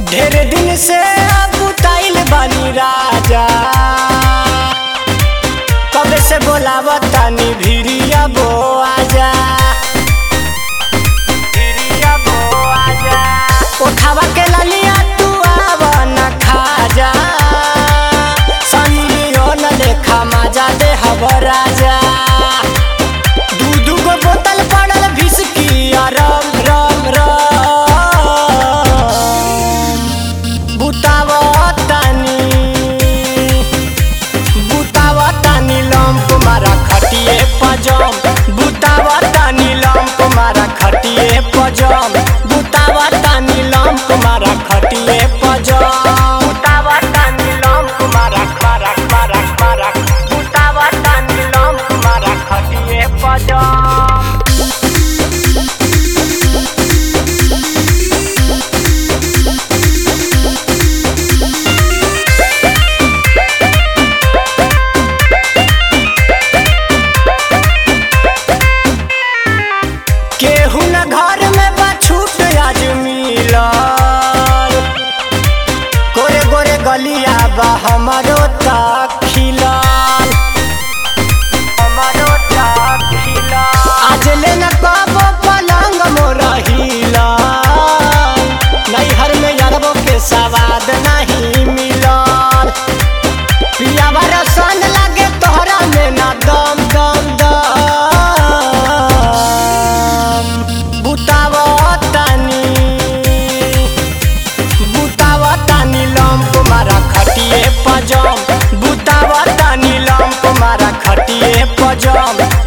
ढेर दिन से बुताइल बानी राजा कबे से बोलावत तानी भिरिया बो आजा भिरिया बो आजा उठावा के ललिया तू आवा न खा जा सनियो न लेखा मजा दे हब राजा दू दू गो बोतल पड़ल भिसकी रम रम रम बुतावतानी बुतावतानी लम्प मारा खटिए पजम बुतावतानी लम्प मारा खटिए पजम बुतावतानी लम्प मारा खटिए पजम बुतावतानी लम्प मारा मारा मारा मारा बुतावतानी लम्प मारा खटिए पजम केहू न घर में बा छूट आज मिलल गोरे गोरे गलिया बा हमरो तक खिलल हमरो तक खिलल आज ले न कबो पलंग मोर हिलल नैहर में अरबो के सवाद नहीं मिलल पियावा रसन लागे तोहरा में ना दम दम दम बुतावतानी बुतावतानी लम्प मारा खटिए पजम बुतावतानी लम्प मारा खटिए पजम